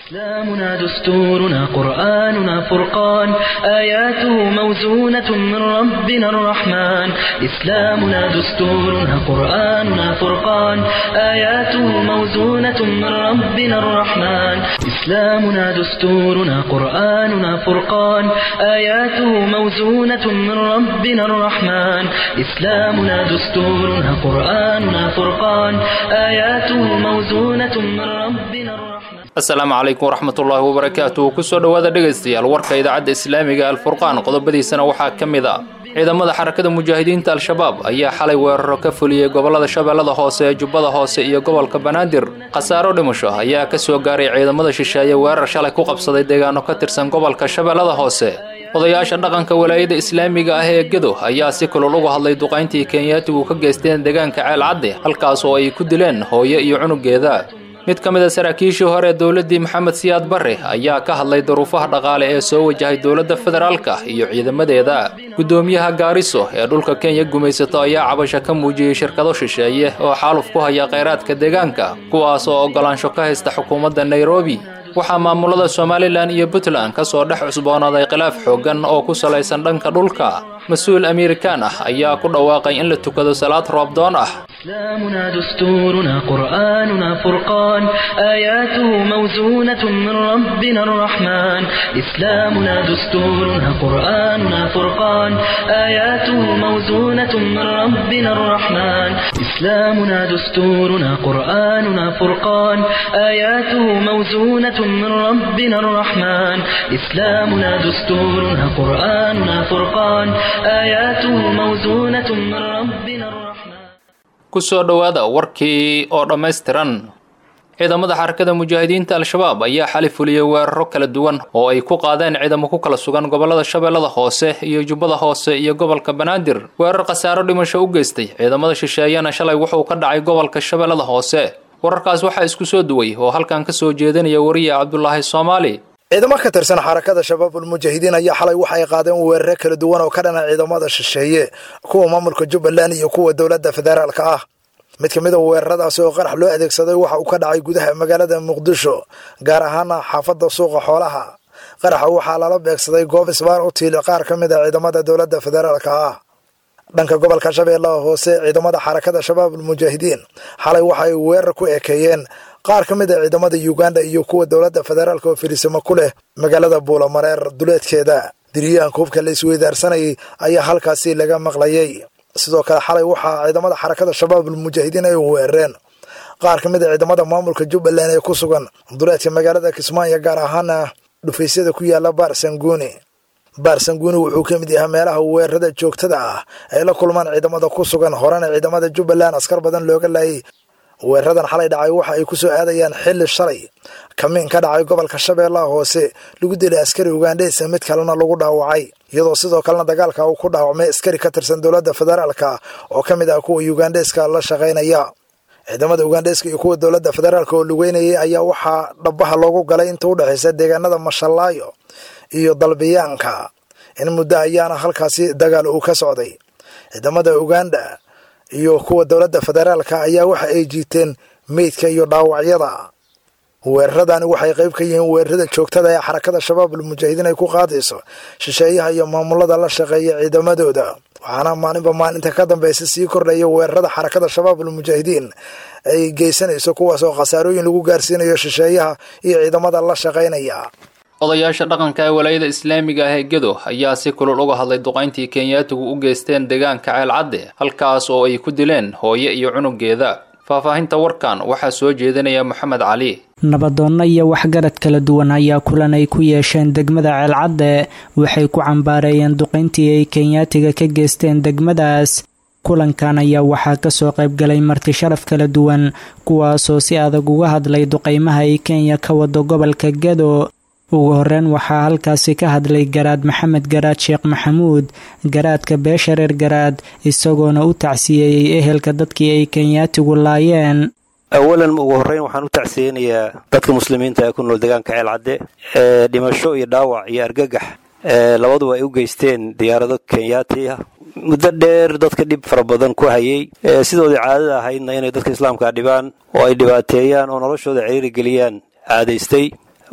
إسلامنا دستورنا قرآننا فرقان آياته موزونة من ربنا الرحمن إسلامنا دستورنا قرآننا فرقان آياته موزونة من ربنا الرحمن إسلامنا دستورنا قرآننا فرقان آياته موزونة من ربنا الرحمن إسلامنا دستورنا قرآننا فرقان آياته موزونة من ربنا الرحمن asalaamu calaykum waraxmatullaahi wabarakaatu kusoo dhowaada dhegaystayaal warka idaacadda islaamiga alfurqaan qodobadiisana waxaa ka mid a ciidamada xarakada mujaahidiinta al-shabaab ayaa xalay weeraro ka fuliyey gobollada shabeellada hoose ee jubbada hoose iyo gobolka banaadir khasaaro dhimasho ayaa ka soo gaaray ciidamada shisheeye weerar shalay ku qabsaday deegaano ka tirsan gobolka shabeellada hoose odayaasha dhaqanka walaayada islaamiga ah ee gedo ayaa si kulul uga hadlay duqayntii kenyaatigu ka geysteen deegaanka ceelcadde halkaas oo ay ku dileen hooyo iyo cunugeeda mid ka mid a saraakiishii hore ee dowladdii maxamed siyaad barre ayaa ka hadlay duruufaha dhaqaale ee soo wajahay dowladda federaalka iyo ciidamadeeda guddoomiyaha gaariso ee dhulka kenya gumaysato ayaa cabasho ka muujiyey shirkado shisheeye oo xaaluf ku haya kheyraadka deegaanka kuwaas oo oggolaansho ka haysta xukuumadda nairobi waxaa maamulada somalilan iyo puntland ka soo dhex cusboonaaday khilaaf xooggan oo ku salaysan dhanka dhulka mas-uul amerikaan ah ayaa ku dhawaaqay in la tukado salaad roobdoon ah إسلامنا دستورنا قرآننا فرقان آياته موزونة من ربنا الرحمن إسلامنا دستورنا قرآننا فرقان آياته موزونة من ربنا الرحمن إسلامنا دستورنا قرآننا فرقان آياته موزونة من ربنا الرحمن إسلامنا دستورنا قرآننا فرقان آياته موزونة من ربنا الرحمن kusoo dhowaada warkii oo dhammaystiran ciidamada xarakada mujaahidiinta al-shabaab ayaa xali fuliyey weeraro kala duwan oo ay ku qaadeen ciidamo ku kala sugan gobollada shabeellada hoose iyo jubbada hoose iyo gobolka banaadir weerar khasaaro dhimasho u geystay ciidamada shisheeyana shalay wuxuu ka dhacay gobolka shabeellada hoose wararkaas waxaa isku soo duway oo halkan ka soo jeedinaya wariya cabdulaahi soomaali ciidamo ka tirsan xarakada shabaabul mujaahidiin ayaa xalay waxay qaadeen weerare kala duwan oo ka dhana ciidamada shisheeye kuwa maamulka jubbaland iyo kuwa dowladda federaalka ah mid ka mid a weeraradaasi oo qarax loo adeegsaday waxa uu ka dhacay gudaha magaalada muqdisho gaar ahaana xaafadda suuqa xoolaha qaraxa waxaa lala beegsaday goob isbaar u tiili qaar ka mid a ciidamada dowladda federaalka ah dhanka gobolka shabeellaha hoose ciidamada xarakada shabaabul mujaahidiin xalay waxay weerar ku ekeeyeen qaar ka mid a ciidamada uganda iyo kuwa dowladda federaalka oo firisimo ku leh magaalada buulamareer duleedkeeda diriyahanka hubka la isweydaarsanayay ayaa halkaasi laga maqlayay sidoo kale xalay waxaa ciidamada xarakada shabaabul mujaahidiin ay weerareen qaar ka mid a ciidamada maamulka jubbaland ee ku sugan duleedka magaalada kismaayo gaar ahaana dhufaysyada ku yaala baarsanguuni baarsanguuni wuxuu ka mid yahay meelaha weerarada joogtada ah ay la kulmaan ciidamada ku sugan horena ciidamada jubbaland askar badan looga laayay weeraradan xalay dhacay waxa ay ku soo aadayaan xilli shalay kamiin ka dhacay gobolka shabeellaha hoose lagu dilay askari ugandheysa mid kalena lagu dhaawacay iyadoo sidoo kalena dagaalka uu ku dhaawacmay askari ka tirsan dowladda federaalka oo ka mid ah kuwa ugandheska la shaqaynaya ciidamada ugandheska iyo kuwa dowladda federaalka oo lugeynayay ayaa waxaa dhabaha loogu galay inta u dhexaysa deegaanada mashallaayo iyo dalbiyaanka in muddo ayaana halkaasi dagaal uu ka socday ciidamada uganda iyo kuwa dowladda federaalka ayaa waxa ay jiiteen meydka iyo dhaawacyada weeraradani waxay qayb ka yihiin weerarada joogtada ee xarakada shabaabul mujaahidiin ay ku qaadayso shisheeyaha iyo maamulada la shaqeeya ciidamadooda waxaana maalinba maalinta ka dambaysa sii kordhaya weerarada xarakada shabaabul mujaahidiin ay geysanayso kuwaas oo khasaarooyin lagu gaarsiinayo shisheeyaha iyo ciidamada la shaqaynaya odayaasha dhaqanka ee walaayada islaamiga ah ee gedo ayaa si kulul uga hadlay duqayntii kenyaatigu u geysteen deegaanka ceelcadde halkaas oo ay ku dileen hooyo iyo cunugeeda faahfaahinta warkan waxaa soo jeedinaya moxamed cali nabadoonno iyo waxgarad kala duwan ayaa kulan ay ku yeesheen degmada ceelcadde waxay ku cambaareeyeen duqayntii ay kenyaatiga ka geysteen degmadaas kulankan ayaa waxaa kasoo qaybgalay marti sharaf kala duwan kuwaasoo si adag uga hadlay duqaymaha ay kenya ka wado gobolka gedo ugu horeyn waxaa halkaasi ka hadlay garaad maxamed garaad sheekh maxamuud garaadka beesha reer garaad isagoona u tacsiyeeyey ehelka dadkii ay kenyaatigu laayeen awalan ugu horreyn waxaan u tacsiyeynayaa dadka muslimiinta ee ku nool deegaanka ceelcadde ee dhimasho iyo dhaawac iyo argagax labaduba ay u geysteen diyaarado kenyaati ah muddo dheer dadka dhib fara badan ku hayay sidoodii caadada ahaydna inay dadka islaamka dhibaan oo ay dhibaateeyaan oo noloshooda ciriiri geliyaan caadaystay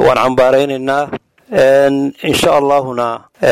waan cambaaraynaynaa insha allahuna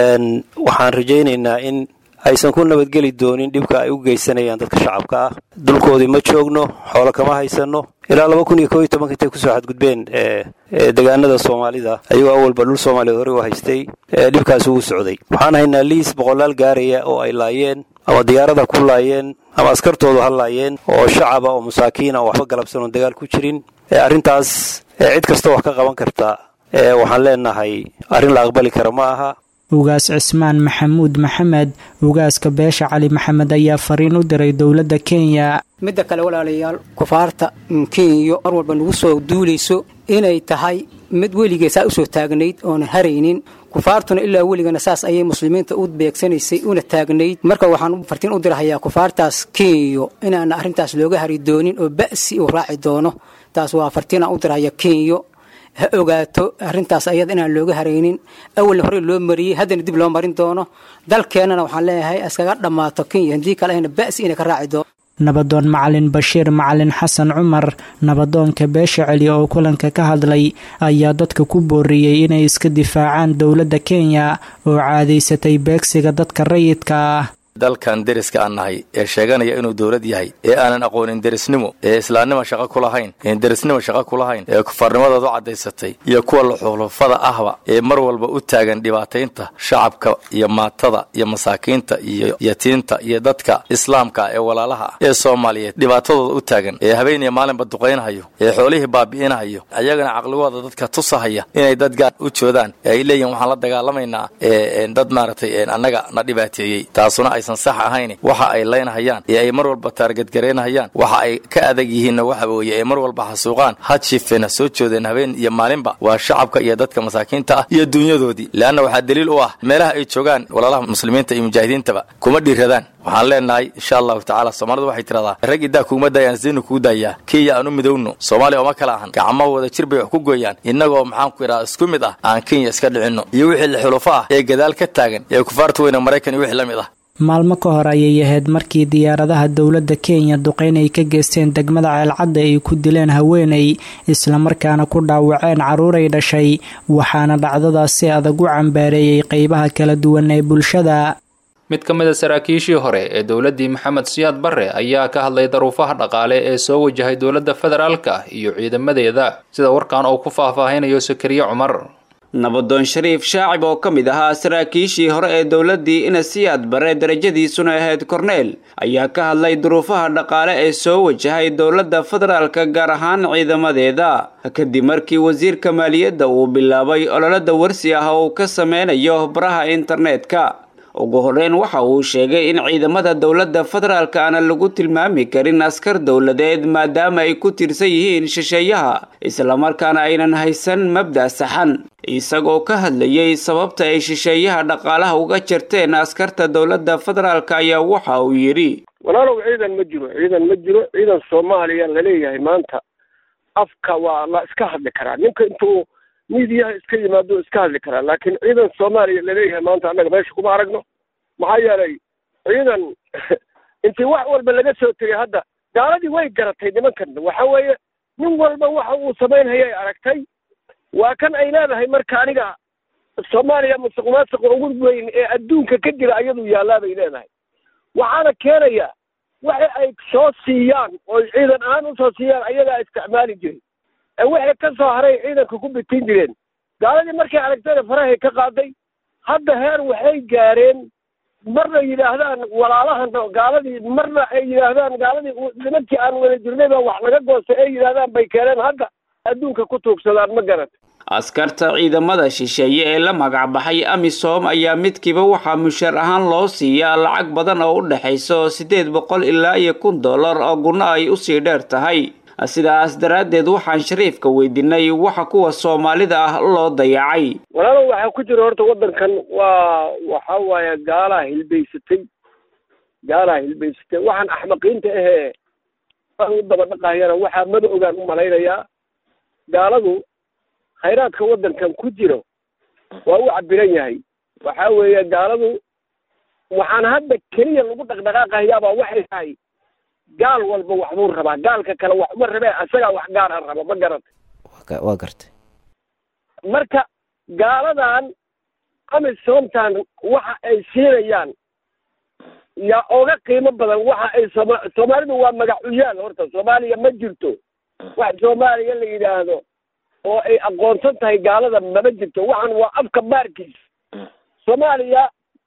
waxaan rajaynaynaa in aysan ku nabadgeli doonin dhibka ay u geysanayaan dadka shacabka ah dulkoodii ma joogno xoolo kama haysano ilaa laba kun iyo koo iyo tobanka intay kusoo xadgudbeen deegaanada soomaalida ayagoo awalba dhul soomaaliyeed horey u haystay dhibkaas ugu socday waxaan haynaa liis boqolaal gaaraya oo ay laayeen ama diyaarada ku laayeen ama askartoodu ha laayeen oo shacaba oo masaakiina oo waxba galabsan oon dagaal ku jirin arrintaas cid kastoo wax ka qaban karta waxaan leenahay arrin la aqbali kara ma aha ugaas cismaan maxamuud maxamed ugaaska beesha cali maxamed ayaa fariin u diray dowladda kenya midda kale walaalayaal kufaarta kenya mar walba nagu soo duulayso inay tahay mid weligee saa usoo taagnayd oonan haraynin kufaartuna ilaa weligana saas ayay muslimiinta u beegsanaysay una taagnayd marka waxaan fartiin u dirahayaa kufaartaas kenya inaana arrintaas looga hari doonin oo ba'si uu raaci doono taas waa fartiinaan u dirahaya kenya ha ogaato arrintaas ayada inaan looga haraynin awalna horey loo mariyey haddana dib loo marin doono dalkeennana waxaan leeyahay iskaga dhammaato kenya haddii kale ahna ba'si inay ka raaci doono nabadoon macalin bashiir macalin xasan cumar nabadoonka beesha celi oo kulanka ka hadlay ayaa dadka ku booriyey inay iska difaacaan dowladda kenya oo caadaysatay beegsiga dadka rayidka ah dalkan deriska aan nahay ee sheeganaya inuu dowlad yahay ee aanan aqoonin derisnimo ee islaamnimo shaqo ku lahayn een derisnimo shaqo ku lahayn ee kufaarnimadooda u caddaysatay iyo kuwa luxulufada ahba ee mar walba u taagan dhibaataynta shacabka iyo maatada iyo masaakiinta iyo yatiinta iyo dadka islaamka ee walaalaha ah ee soomaaliyeed dhibaatadooda u taagan ee habeeniya maalinba duqaynhayo ee xoolihii baabi'inahayo ayagana caqligooda dadka tusahaya inay dad gaar u joodaan ee ay leeyihin waxaan la dagaalamaynaa dad maaragtay annaga na dhibaateeyey taasuna aysan sax ahayn waxa ay laynhayaan ee ay mar walba taargadgaraynhayaan waxa ay ka adag yihiinna waxa weeye ee mar walba xasuuqaan had shifeena soo joodeen habeen iyo maalinba waa shacabka iyo dadka masaakiinta ah iyo dunyadoodii leanna waxaa daliil u ah meelaha ay joogaan walaalaha muslimiinta iyo mujaahidiintaba kuma dhiiradaan waxaan leenahay insha allahu tacala soomaalida waxay tiradaa rag iddaa kuuma daayaan zinu kuu daayaa kenya aan u midowno soomaaliya ooma kala ahan gacmo wada jir bay wax ku gooyaan innagoo maxaan ku idhaha isku mid ah aan kenya iska dhicinno iyo wixii xulufo ah ee gadaal ka taagan ee kufaarta weyne maraykan iyo wixii la mid ah maalmo ka hor ayay ahayd markii diyaaradaha dowladda kenya duqeyn ay ka geysteen degmada ceelcadda ay ku dileen haweeney islamarkaana ku dhaawaceen carruuray dhashay waxaana dhacdadaas si adag u cambaareeyey qeybaha kala duwan ee bulshada mid ka mid a saraakiishii hore ee dowladdii maxamed siyaad barre ayaa ka hadlay daruufaha dhaqaale ee soo wajahay dowladda federaalka iyo ciidamadeeda sida warkan uu ku faahfaahinayo sakariye cumar nabadoon shariif shaacib oo ka mid ahaa saraakiishii hore ee dowladdii inasiyaad bare darajadiisuna ahayd korneel ayaa ka hadlay duruufaha dhaqaale ee soo wajahay dowladda federaalka gaar ahaan ciidamadeeda kadib markii wasiirka maaliyadda uu bilaabay ololada warsi ah oo uu ka sameynayo baraha internetka ugu horreyn waxa uu sheegay in ciidamada dowladda federaalka aana lagu tilmaami karin askar dowladeed maadaama ay ku tirsan yihiin shisheeyaha islamarkaana aynan haysan mabda' saxan isagoo ka hadlayay sababta ay shisheeyaha dhaqaalaha uga jarteen askarta dowladda federaalka ayaa waxa uu yidhi walaalow ciidan ma jiro ciidan ma jiro ciidan soomaaliya laleeyahay maanta afka waa la iska hadli karaa ninka intuu miidiyaha iska yimaado iska hadli karaa laakiin ciidan soomaaliya laleeyahay maanta annaga meesha kuma aragno maxaa yeelay ciidan intii wax walba laga soo tegay hadda gaaladii way garatay nimankan waxa weeye nin walba waxa uu samaynhayay aragtay waa kan ay leedahay marka aniga soomaaliya musuqmaasuqa ugu weyn ee adduunka ka jira ayadu yaallaa bay leedahay waxaana keenaya waxa ay soo siiyaan oo ciidan ahaan usoo siiyaan ayagaa isticmaali jiray ee wixii ka soo haray ciidanka ku bitin jireen gaaladii markay aragtayna farahay ka qaaday hadda heer waxay gaareen marna yidhaahdaan walaalahan gaaladii marna ay yidhaahdaan gaaladii nimankii aan wada jirnay baa wax laga goostay ay yidhaahdaan bay keeneen hadda adduunka ku tuugsadaan ma garat askarta ciidamada shisheeye ee la magacbaxay amisom ayaa midkiiba waxaa mushaar ahaan loo siiyaa lacag badan oo u dhexayso siddeed boqol ilaa iyo kun dollar oo gunno ay usii dheer tahay sidaas daraaddeed waxaan shariifka weydiinay waxa kuwa soomaalida ah loo dayacay walaalow waxaa ku jira horta waddankan waa waxa waaye gaalaa hilbaysatay gaalaa hilbaysatay waxaan axmaqiinta ahee u daba dhaqahayana waxaa mada ogaan u malaynayaa gaaladu khayraadka waddankan ku jiro waa u cabiran yahay waxa weeye gaaladu waxaan hadda keliya lagu dhaqdhaqaaqayaabaa waxay tahay gaal walba waxbuu rabaa gaalka kale wax uma rabee asagaa wax gaar a raba ma garatay waa gartay marka gaaladan amisomtan waxa ay siinayaan yaa oga qiimo badan waxa ay sooma soomaalidu waa magacuyaal horta soomaaliya ma jirto wax soomaaliya la yidhaahdo oo ay aqoonsan tahay gaalada mama jirto waxan waa afka baarkiis soomaaliya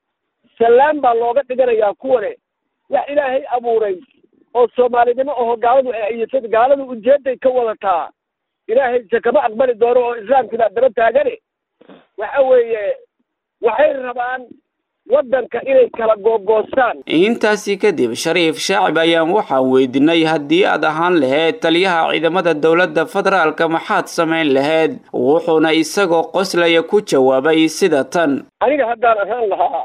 salaan baa looga dhiganayaa kuwane wax ilaahay abuuray oo soomaalinimo aho gaaladu ay ayasad gaaladu ujeeday ka wadataa ilaahayse kama aqbali doono oo islaamkii baa daba taagane waxa weeye waxay rabaan waddanka inay kala googoostaan intaasi kadib shariif shaacib ayaan waxaan weydiinay haddii aad ahaan lahayd taliyaha ciidamada dowladda federaalka maxaad samayn lahayd wuxuuna isagoo qoslaya ku jawaabay sida tan aniga haddaan ahaan lahaa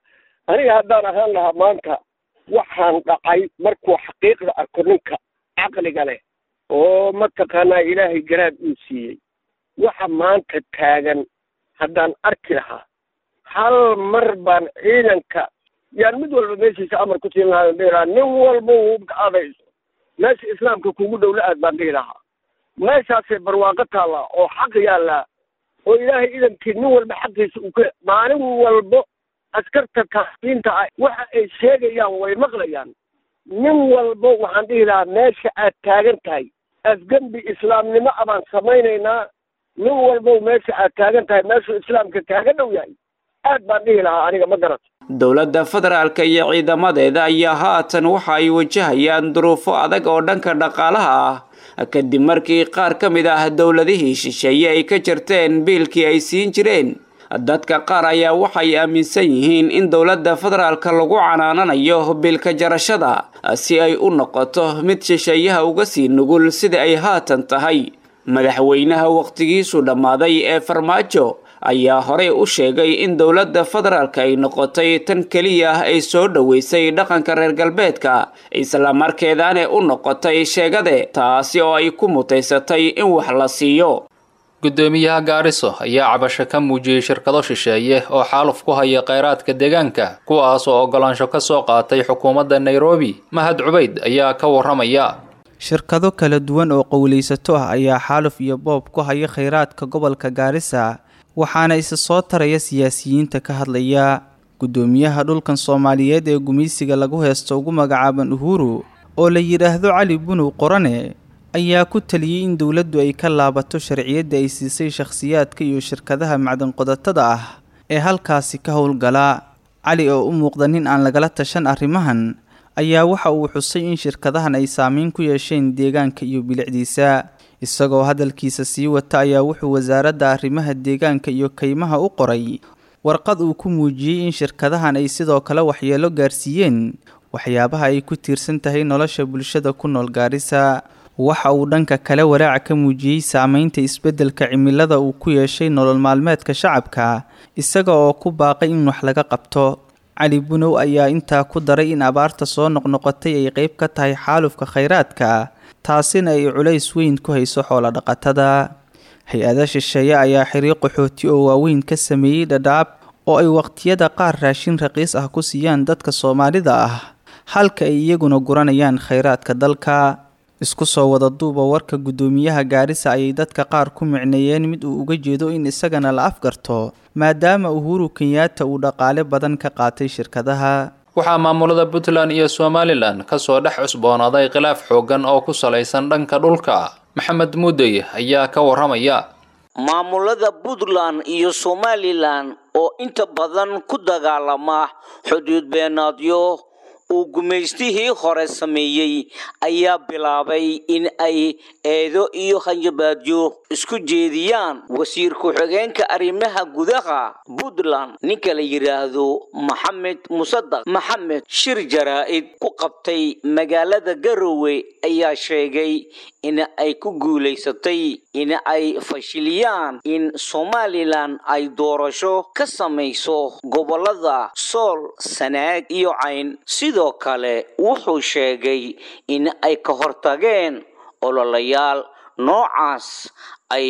aniga haddaan ahaan lahaa maanta waxaan dhacay markuu xaqiiqda arko ninka caqliga leh oo mataqaanaa ilaahay garaad uu siiyey waxa maanta taagan haddaan arki lahaa hal mar baan ciidanka yaan mid walba meeshiisa amar ku siin lahaa dhihi lahaa nin walba hubka adayso meesha islaamka kugu dhow la aad baan dhihi lahaa meeshaasay barwaaqo taallaa oo xaq yaallaa oo ilaahay idankii nin walba xaqiisa uu ka maalin walbo askarta taasiinta ah waxa ay sheegayaan way maqlayaan nin walbo waxaan dhihi lahaa meesha aad taagan tahay afgembi islaamnimo a baan samaynaynaa nin walbow meesha aad taagan tahay meeshuu islaamka kaaga dhow yahay aad baan dhihi lahaa aniga ma garato dowladda federaalka iyo ciidamadeeda ayaa haatan waxa ay wajahayaan duruufo adag oo dhanka dhaqaalaha ah kadib markii qaar ka mid ah dowladihii shisheeye ay ka jarteen biilkii ay siin jireen dadka qaar ayaa waxay aaminsan yihiin in dowladda federaalka lagu canaananayo biilka jarashada si ay u noqoto mid shisheeyaha uga sii nugul sida ay haatan tahay madaxweynaha wakhtigiisu dhammaaday ee farmaajo ayaa horey u sheegay in dowladda federaalka ay noqotay tan keliya ah ay soo dhoweysay dhaqanka reer galbeedka islamarkeedaane u noqotay sheegade taasi oo ay ku mutaysatay in wax la siiyo guddoomiyaha gaariso ayaa cabasho ka muujiyey shirkado shisheeye oo xaaluf ku haya kheyraadka deegaanka kuwaas oo oggolaansho ka soo qaatay xukuumadda nairobi mahad cubayd ayaa ka warramaya shirkado kala duwan oo qowlaysato ah ayaa xaaluf iyo boob ku haya kheyraadka gobolka gaarisa waxaana isa soo taraya siyaasiyiinta ka hadlaya guddoomiyaha dhulkan soomaaliyeed ee gumaysiga lagu heesto ugu magacaaban uhuru oo la yidhaahdo cali bunow qorane ayaa ku taliyey in dowladdu ay ka laabato sharciyadda ay siisay shakhsiyaadka iyo shirkadaha macdanqodatada ah ee halkaasi ka howlgala cali oo u muuqda nin aan lagala tashan arrimahan ayaa waxa uu xusay in shirkadahan ay saameyn ku yeesheen deegaanka iyo bilicdiisa isagoo hadalkiisa sii wata ayaa wuxuu wasaaradda arrimaha deegaanka iyo kaymaha u qoray warqad uu ku muujiyey in shirkadahan ay sidoo kale waxyeelo gaarsiiyeen waxyaabaha ay ku tiirsan tahay nolosha bulshada ku nool gaarisa waxa uu dhanka kale walaaca ka muujiyey saameynta isbeddelka cimilada uu ku yeeshay nolol maalmeedka shacabka isaga oo ku baaqay in wax laga qabto cali bunow ayaa intaa ku daray in abaarta soo noqnoqotay ay qeyb ka tahay xaalufka kheyraadka taasina ay culays weyn ku hayso xoolodhaqatada hay-ada shisheeye ayaa xiriir qaxooti oo waaweyn ka sameeyey dhadhaab oo ay waqtiyada qaar raashin raqiis ah ku siiyaan dadka soomaalida ah halka ay iyaguna guranayaan kheyraadka dalka isku soo wada duuba warka guddoomiyaha gaarisa ayay dadka qaar ku micneeyeen mid uu uga jeedo in isagana la afgarto maadaama uhuru kenyaata uu dhaqaale badan ka qaatay shirkadaha waxaa maamulada puntland iyo somalilan kasoo dhex cusboonaaday khilaaf xooggan oo ku salaysan dhanka dhulka maxamed muudey ayaa ka warramaya maamulada puntland iyo somalilan oo inta badan ku dagaalama xuduud beenaadyo uu gumaystihii hore sameeyey ayaa bilaabay in ay eedo iyo hanjabaadyo isku jeediyaan wasiir ku-xigeenka arrimaha gudaha puntland ninka la yidhaahdo maxamed musadaq maxamed shir jaraa-id ku qabtay magaalada garowe ayaa sheegay in ay ku guulaysatay in ay fashiliyaan in somalilan ay doorasho ka samayso gobolada sool sanaag iyo cayn sidoo kale wuxuu sheegay in ay ka hortageen ololayaal noocaas ay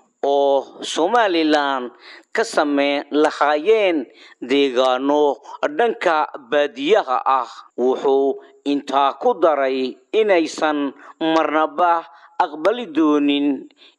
oo somalilan ka sameyn lahaayeen deegaano dhanka baadiyaha ah wuxuu intaa ku daray inaysan marnaba aqbali doonin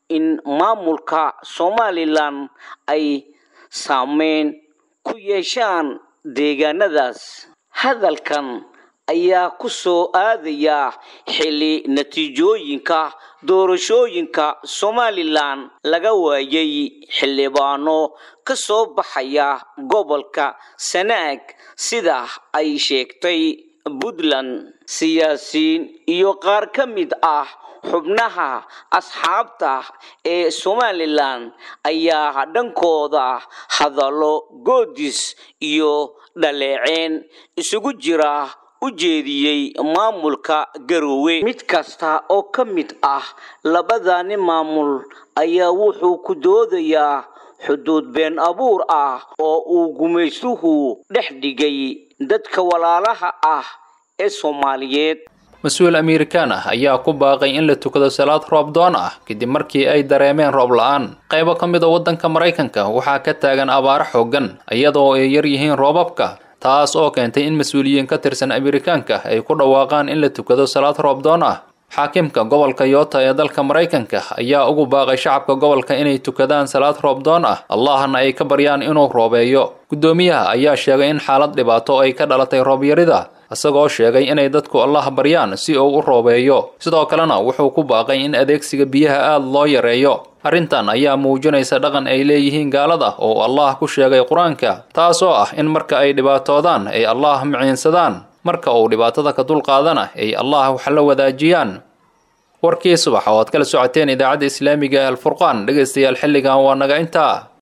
in maamulka somalilan ay saameyn ku yeeshaan deegaanadaas hadalkan ayaa ku soo aadaya xilli natiijooyinka doorashooyinka somalilan laga waayay xildhibaano ka soo baxaya gobolka sanaag sida ay sheegtay puntland siyaasiyiin iyo qaar ka mid ah xubnaha asxaabta ee somalilan ayaa dhankooda hadallo goodis iyo dhaleeceen isugu jira u jeediyey maamulka garoowe mid kasta oo ka mid ah labadani maamul ayaa wuxuu ku doodayaa xuduud been abuur ah oo uu gumaystuhu dhex dhigay dadka walaalaha ah ee soomaaliyeed mas-uul amerikaan ah ayaa ku baaqay in la tukado salaad roob doon ah kadib markii ay dareemeen roob la-aan qaybo ka mid a waddanka maraykanka waxaa ka taagan abaaro xooggan iyadoo ay yar yihiin roobabka taas oo keentay in mas-uuliyiin ka tirsan amerikaanka ay ku dhawaaqaan in la tukado salaad roob doon ah xaakimka gobolka yoota ee dalka maraykanka ayaa ugu baaqay shacabka gobolka inay tukadaan salaad roob doon ah allahna ay ka baryaan inuu roobeeyo guddoomiyaha ayaa sheegay in xaalad dhibaato ay ka dhalatay roobyarida isagoo sheegay inay dadku allah baryaan si uu u roobeeyo sidoo kalena wuxuu ku baaqay in adeegsiga biyaha aada loo yareeyo arrintan ayaa muujinaysa dhaqan ay leeyihiin gaalada oo allah ku sheegay qur-aanka taasoo ah in marka ay dhibaatoodaan ay allah miciinsadaan marka uu dhibaatada ka dulqaadana ay allah wax la wadaajiyaan warkii subax oo aad kala socoteen idaacadda islaamiga ee alfurqaan dhegaystayaal xilligan waa naga intaa